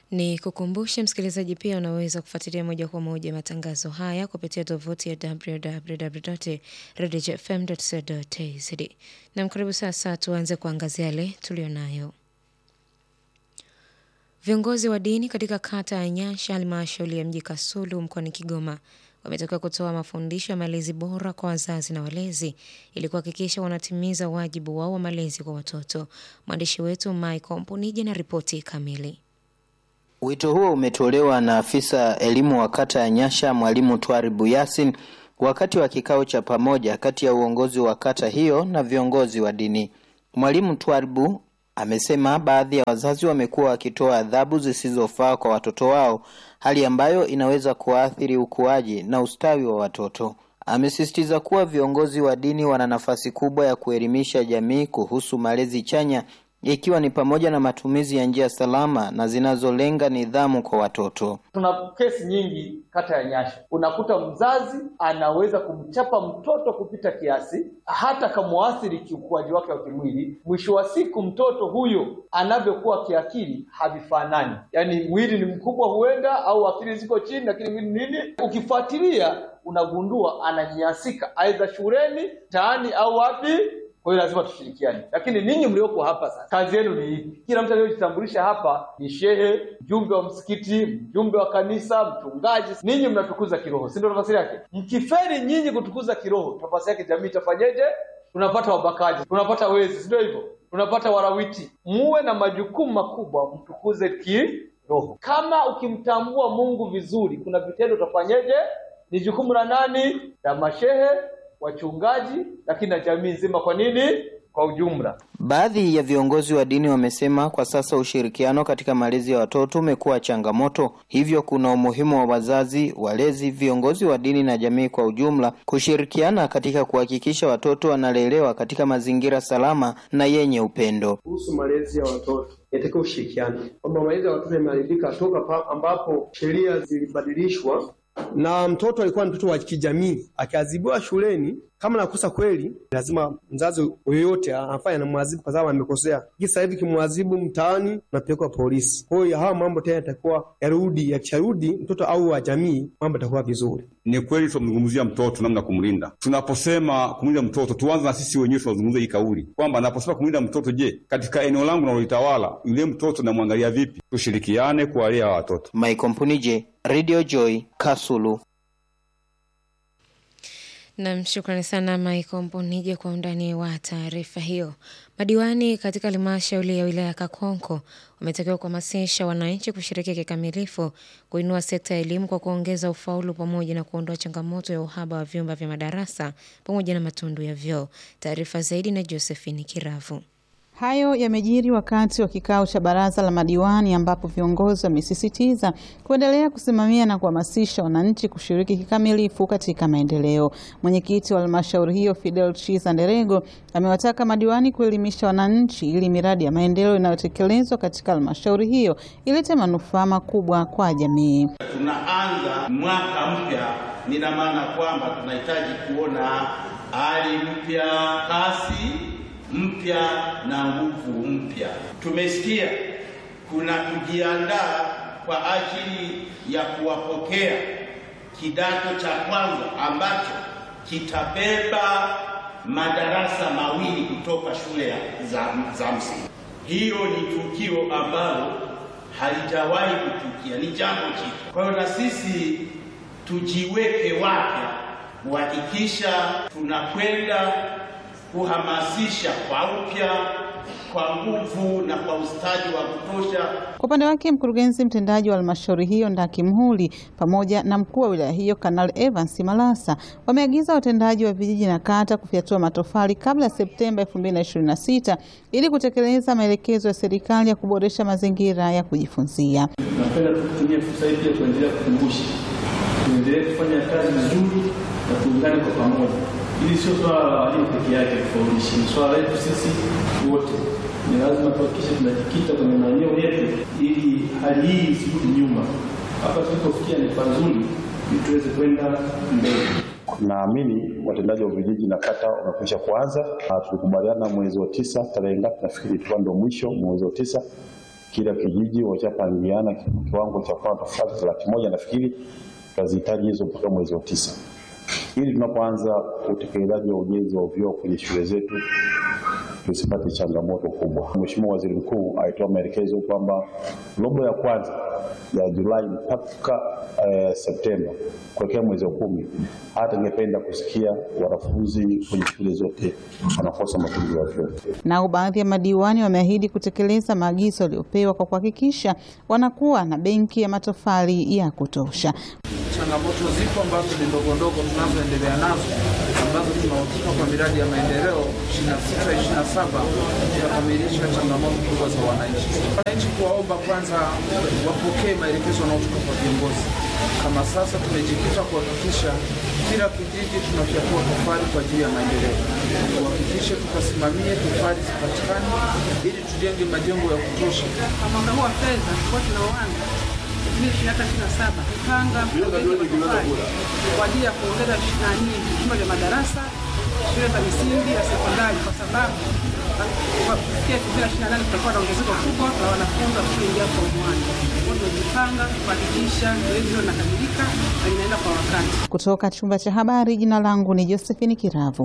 Ni kukumbushe msikilizaji, pia unaweza kufuatilia moja kwa moja matangazo haya kupitia tovuti ya www.redifm.co.tz. Na mkaribu sasa, tuanze kuangazia yale tulionayo. Viongozi wa dini katika kata ya Nyasha, halmashauri ya mji Kasulu mkoani Kigoma wametakiwa kutoa mafundisho ya malezi bora kwa wazazi na walezi ili kuhakikisha wanatimiza wajibu wao wa malezi kwa watoto. Mwandishi wetu Michael Mpunije na ripoti kamili. Wito huo umetolewa na afisa elimu wa kata ya Nyasha, mwalimu Twaribu Yasin, wakati wa kikao cha pamoja kati ya uongozi wa kata hiyo na viongozi wa dini. Mwalimu Twaribu amesema baadhi ya wazazi wamekuwa wakitoa adhabu zisizofaa kwa watoto wao, hali ambayo inaweza kuathiri ukuaji na ustawi wa watoto. Amesisitiza kuwa viongozi wa dini wana nafasi kubwa ya kuelimisha jamii kuhusu malezi chanya ikiwa ni pamoja na matumizi ya njia salama na zinazolenga nidhamu kwa watoto. Tuna kesi nyingi kata ya Nyasha, unakuta mzazi anaweza kumchapa mtoto kupita kiasi, hata kamwathiri kiukuaji wake wa kimwili. Mwisho wa siku mtoto huyo anavyokuwa kiakili havifanani, yaani mwili ni mkubwa huenda, au akili ziko chini, lakini mwili nini, ukifuatilia unagundua ananyanyasika, aidha shuleni, mtaani au wapi kwa hiyo lazima tushirikiane, lakini ninyi mlioko hapa sasa, kazi yenu ni ipi? Kila mtu aliyojitambulisha hapa ni shehe, mjumbe wa msikiti, mjumbe wa kanisa, mchungaji. Ninyi mnatukuza kiroho, si ndio nafasi yake? Mkiferi nyinyi kutukuza kiroho, nafasi yake jamii itafanyeje? Tunapata wabakaji, tunapata wezi, si ndio hivyo? Tunapata warawiti. Muwe na majukumu makubwa, mtukuze kiroho. Kama ukimtambua Mungu vizuri, kuna vitendo utafanyeje? Ni jukumu la nani? La mashehe wachungaji lakini na jamii nzima. Kwa nini? Kwa ujumla. Baadhi ya viongozi wa dini wamesema kwa sasa ushirikiano katika malezi ya watoto umekuwa changamoto, hivyo kuna umuhimu wa wazazi, walezi, viongozi wa dini na jamii kwa ujumla kushirikiana katika kuhakikisha watoto wanalelewa katika mazingira salama na yenye upendo. Kuhusu malezi ya watoto yatakiwa ushirikiano, kwamba malezi ya watoto yameharibika toka ambapo sheria zilibadilishwa na mtoto alikuwa mtoto wa kijamii, akiadhibiwa shuleni kama nakosa kweli, lazima mzazi yoyote anafanya anamwadhibu kwa sababu amekosea. Sasa hivi kimwadhibu mtaani, napelekwa polisi. Kwa hiyo hawa mambo tena yatakuwa yarudi, yakisharudi mtoto au wa jamii, mambo yatakuwa vizuri. Ni kweli tunamzungumzia mtoto, namna kumlinda. Tunaposema kumlinda mtoto, tuanze na sisi wenyewe, tunazungumza hii kauli kwamba naposema kumlinda mtoto, je, katika eneo langu nalolitawala, yule mtoto namwangalia vipi? Tushirikiane kuwalea watoto. Michael Mpunije, Radio Joy, Kasulu. Nam, shukrani sana Michael Mponije kwa undani wa taarifa hiyo. Madiwani katika halmashauri ya wilaya ya Kakonko wametakiwa kuhamasisha wananchi kushiriki kikamilifu kuinua sekta ya elimu kwa kuongeza ufaulu pamoja na kuondoa changamoto ya uhaba wa vyumba vya madarasa pamoja na matundu ya vyoo. Taarifa zaidi na Josephine Kiravu. Hayo yamejiri wakati wa kikao cha baraza la madiwani ambapo viongozi wamesisitiza kuendelea kusimamia na kuhamasisha wananchi kushiriki kikamilifu katika maendeleo. Mwenyekiti wa halmashauri hiyo Fidel Chiza Nderego amewataka madiwani kuelimisha wananchi ili miradi ya maendeleo inayotekelezwa katika halmashauri hiyo ilete manufaa makubwa kwa jamii. Tunaanza mwaka mpya, nina maana kwamba tunahitaji kuona hali mpya, kasi mpya na nguvu mpya. Tumesikia kuna kujiandaa kwa ajili ya kuwapokea kidato cha kwanza ambacho kitabeba madarasa mawili kutoka shule za, za msingi. Hiyo ni tukio ambalo halijawahi kutukia, ni jambo jipya. Kwa hiyo na sisi tujiweke wapya kuhakikisha tunakwenda kuhamasisha kwa upya, kwa nguvu na kwa ustadi wa kutosha. Kwa upande wake, mkurugenzi mtendaji wa halmashauri hiyo Ndaki Mhuli pamoja na mkuu wa wilaya hiyo Kanali Evans Malasa wameagiza watendaji wa vijiji na kata kufyatua matofali kabla ya Septemba 2026 ili kutekeleza maelekezo ya serikali ya kuboresha mazingira ya kujifunzia. Napenda kutumia fursa hii pia kuendelea kukumbusha, tuendelee kufanya kazi vizuri na tuungane kwa pamoja Hili sio swala la walimu peke yake kufaulishi, ni swala letu sisi wote. Ni lazima tuhakikishe tunajikita kwenye maeneo yetu ili hali hii isirudi nyuma. Hapa tulipofikia ni pazuri, ili tuweze kwenda mbele. Naamini watendaji wa vijiji na kata wamekwisha kuanza. Tulikubaliana mwezi wa tisa, tarehe ngapi? Nafikiri ilikuwa ndio mwisho mwezi wa tisa, kila kijiji washapangiana kiwango cha kuwa tofauti laki moja nafikiri tutazihitaji hizo mpaka mwezi wa tisa, ili tunapoanza utekelezaji wa ujenzi wa vyoo kwenye shule zetu tusipate changamoto kubwa. Mheshimiwa Waziri Mkuu alitoa maelekezo kwamba robo ya kwanza ya Julai mpaka eh, Septemba kuelekea mwezi wa kumi, hata ingependa kusikia wanafunzi kwenye shule zote wanakosa matumizi ya vyoo. Nao baadhi ya madiwani wameahidi kutekeleza maagizo yaliyopewa kwa kuhakikisha wanakuwa na benki ya matofali ya kutosha. Changamoto zipo ambazo ni ndogo ndogo tunazoendelea nazo ambazo tunahusika kwa miradi ya maendeleo 26 27 tunakamilisha changamoto kubwa za wananchi. Wananchi kuwaomba kwanza wapokee maelekezo yanayotoka kwa viongozi. Kama sasa tumejikita kuhakikisha kila kijiji tunafyatua tofali kwa ajili ya maendeleo, tuhakikishe tukasimamie tofali zipatikane ili tujenge majengo ya kutosha. Mwaka huu wa fedha tulikuwa tunaoanza saba kupanga kwa ajili ya kuongeza nani vyumba vya madarasa shule za misingi na sekondari, kwa sababu kufikia elfu mbili na ishirini na nane kutakuwa na ongezeko kubwa la wanafunzi wa kuingia form one. Kwa hiyo tumejipanga kuhakikisha zoezi hilo linakamilika na linaenda kwa wakati. Kutoka chumba cha habari, jina langu ni Josephine Kiravu.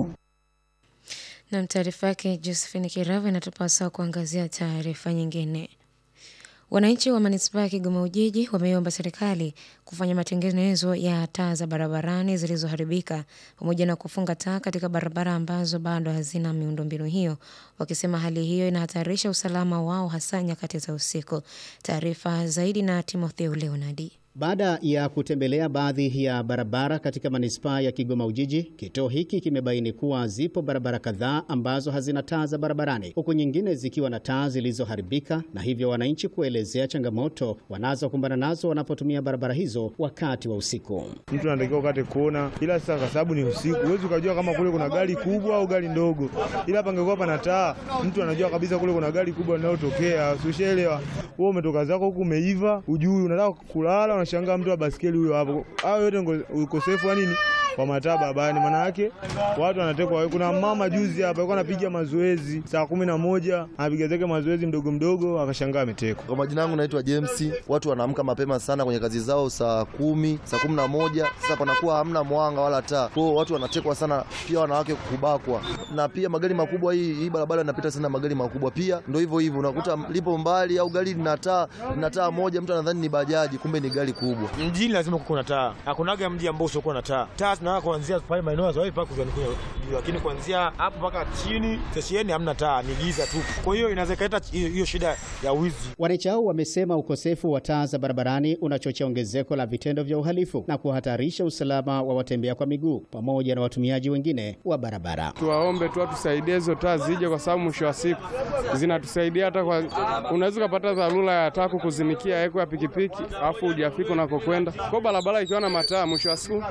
Na taarifa yake Josephine Kiravu inatupasa kuangazia taarifa nyingine. Wananchi wa manispaa ya Kigoma Ujiji wameiomba serikali kufanya matengenezo ya taa za barabarani zilizoharibika pamoja na kufunga taa katika barabara ambazo bado hazina miundombinu hiyo, wakisema hali hiyo inahatarisha usalama wao hasa nyakati za usiku. Taarifa zaidi na Timotheo Leonadi. Baada ya kutembelea baadhi ya barabara katika manispaa ya Kigoma Ujiji, kituo hiki kimebaini kuwa zipo barabara kadhaa ambazo hazina taa za barabarani, huku nyingine zikiwa na taa zilizoharibika, na hivyo wananchi kuelezea changamoto wanazokumbana nazo wanapotumia barabara hizo wakati wa usiku. Mtu anatakiwa ukate kona, ila sasa kwa sababu ni usiku, huwezi ukajua kama kule kuna gari kubwa au gari ndogo, ila pangekuwa pana taa, mtu anajua kabisa kule kuna gari kubwa linalotokea. Ushaelewa? Wewe umetoka zako huku umeiva, ujui unataka kulala unashangaa mtu wa baskeli huyo hapo. Hayo yote ukosefu wa nini wa mataa barabarani, maana yake watu wanatekwa. Kuna mama juzi hapa alikuwa anapiga mazoezi saa kumi na moja anapiga zake mazoezi mdogo mdogo, akashangaa ametekwa. Kwa majina yangu naitwa James. Watu wanaamka mapema sana kwenye kazi zao saa kumi, saa kumi na moja. Sasa panakuwa hamna mwanga wala taa, kwa watu wanatekwa sana, pia wanawake kubakwa, na pia magari makubwa. Hii hii barabara inapita sana magari makubwa, pia ndio hivyo hivyo, unakuta lipo mbali au gari lina taa lina taa moja, mtu anadhani ni bajaji, kumbe ni gari kubwa. Mjini lazima kuko na taa, hakunaga mji ambao usiokuwa na taa. Taa zinawaka kuanzia pale maeneo ya Zawadi mpaka kuzani kwenye juu, lakini kuanzia hapo mpaka chini stesheni hamna taa, ni giza tu. Kwa hiyo inaweza ikaleta hiyo shida ya wizi. Wananchi hao wamesema ukosefu wa taa za barabarani unachochea ongezeko la vitendo vya uhalifu na kuhatarisha usalama wa watembea kwa miguu pamoja na watumiaji wengine wa barabara. Tuwaombe tu watusaidie hizo taa zije, kwa sababu mwisho wa siku zinatusaidia hata kwa, unaweza ukapata dharura ya taa kukuzimikia eko ya pikipiki afu hujafika unakokwenda. Kwa barabara ikiwa na mataa, mwisho wa siku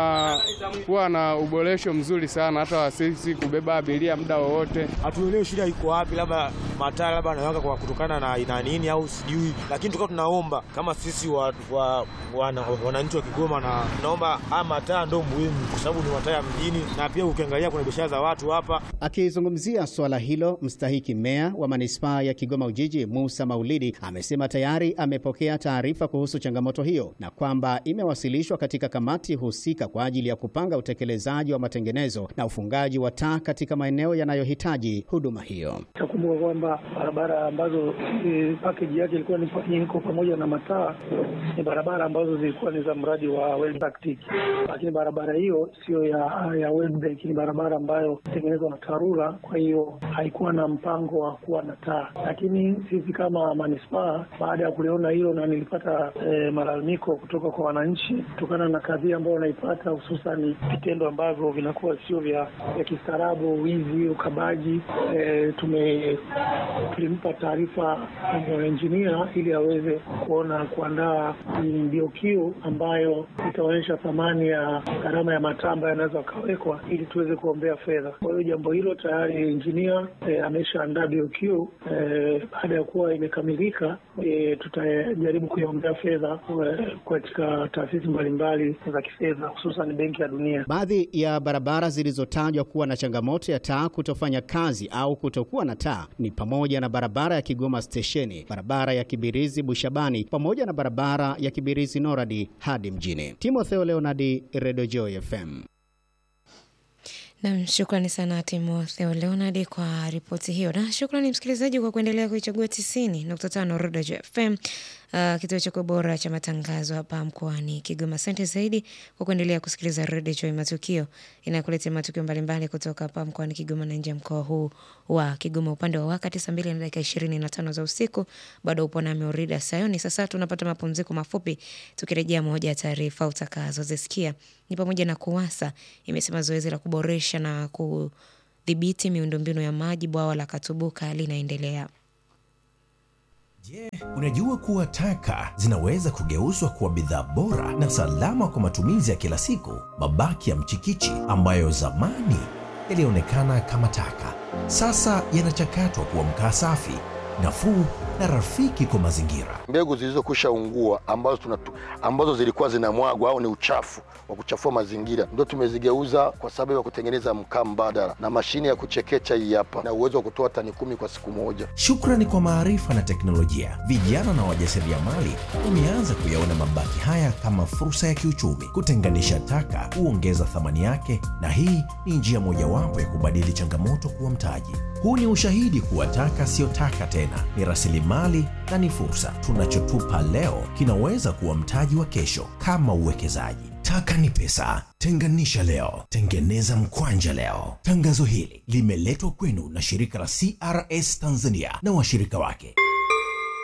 tunakuwa na uboresho mzuri sana, hata sisi kubeba abiria muda wowote. Hatuelewi shida iko wapi, labda mataa labda anawaka kwa kutokana na ina nini au sijui, lakini tukawa tunaomba kama sisi wa, wa, wana, wananchi wa Kigoma na tunaomba haya mataa ndo muhimu, kwa sababu ni mataa ya mjini, na pia ukiangalia kuna biashara za watu hapa. Akizungumzia swala hilo, mstahiki meya wa manispaa ya Kigoma Ujiji Musa Maulidi amesema tayari amepokea taarifa kuhusu changamoto hiyo na kwamba imewasilishwa katika kamati husika kwa ajili ya kupanga utekelezaji wa matengenezo na ufungaji wa taa katika maeneo yanayohitaji huduma hiyo. Takumbuka kwamba barabara ambazo e, pakeji yake ilikuwa iko pamoja na mataa ni barabara ambazo zilikuwa ni za mradi wa World Bank TIC, lakini barabara hiyo sio ya, ya World Bank, ni barabara ambayo tengenezwa na TARURA. Kwa hiyo haikuwa na mpango wa kuwa na taa, lakini sisi kama manispaa, baada ya kuliona hilo na nilipata e, malalamiko kutoka kwa wananchi kutokana na kadhia ambayo wanaipata, hususan vitendo ambavyo vinakuwa sio vya, vya kistaarabu, wizi, ukabaji. E, tume tulimpa taarifa engineer ili aweze kuona kuandaa BOQ ambayo itaonyesha thamani ya gharama ya mataa ambayo yanaweza akawekwa ili tuweze kuombea fedha. Kwa hiyo jambo hilo tayari engineer e, ameshaandaa BOQ. E, baada ya kuwa imekamilika e, tutajaribu kuiombea fedha eh, katika taasisi mbalimbali za kifedha hususan Benki ya Dunia. Baadhi ya barabara zilizotajwa kuwa na changamoto ya taa kutofanya kazi au kutokuwa na taa ni pamoja na barabara ya Kigoma stesheni, barabara ya Kibirizi Bushabani, pamoja na barabara ya Kibirizi Noradi hadi mjini. Timotheo Leonardi, Redio Joy FM. Nam, shukrani sana Timotheo Leonard kwa ripoti hiyo, na shukrani msikilizaji kwa kuendelea kuichagua tisini nukta tano Rodejo FM, uh, kituo chako bora cha matangazo hapa mkoani Kigoma. Asante zaidi kwa kuendelea kusikiliza Rodejo Matukio inakuletea matukio mbalimbali kutoka hapa mkoani Kigoma na nje ya mkoa huu wa Kigoma. Upande wa wakati saa mbili na dakika ishirini na tano za usiku, bado upo nami Orida Sayoni. Sasa tunapata mapumziko mafupi, tukirejea moja ya taarifa utakazozisikia ni pamoja na KUWASA imesema zoezi la kuboresha na kudhibiti miundombinu ya maji bwawa la Katubuka linaendelea. Je, unajua kuwa taka zinaweza kugeuzwa kuwa bidhaa bora na salama kwa matumizi ya kila siku? Mabaki ya mchikichi ambayo zamani yalionekana kama taka, sasa yanachakatwa kuwa mkaa safi, nafuu na rafiki kwa mazingira. mbegu zilizokwisha ungua ambazo, tunatu, ambazo zilikuwa zinamwagwa au ni uchafu wa kuchafua mazingira ndio tumezigeuza kwa sababu ya kutengeneza mkaa mbadala na mashine ya kuchekecha hii hapa na uwezo wa kutoa tani kumi kwa siku moja. Shukrani kwa maarifa na teknolojia, vijana na wajasiriamali wameanza kuyaona mabaki haya kama fursa ya kiuchumi. Kutenganisha taka huongeza thamani yake, na hii ni njia mojawapo ya kubadili changamoto kuwa mtaji. Huu ni ushahidi kuwa taka siyo taka tena, ni rasilimali na ni fursa. Tunachotupa leo kinaweza kuwa mtaji wa kesho, kama uwekezaji. Taka ni pesa. Tenganisha leo, tengeneza mkwanja leo. Tangazo hili limeletwa kwenu na shirika la CRS Tanzania na washirika wake.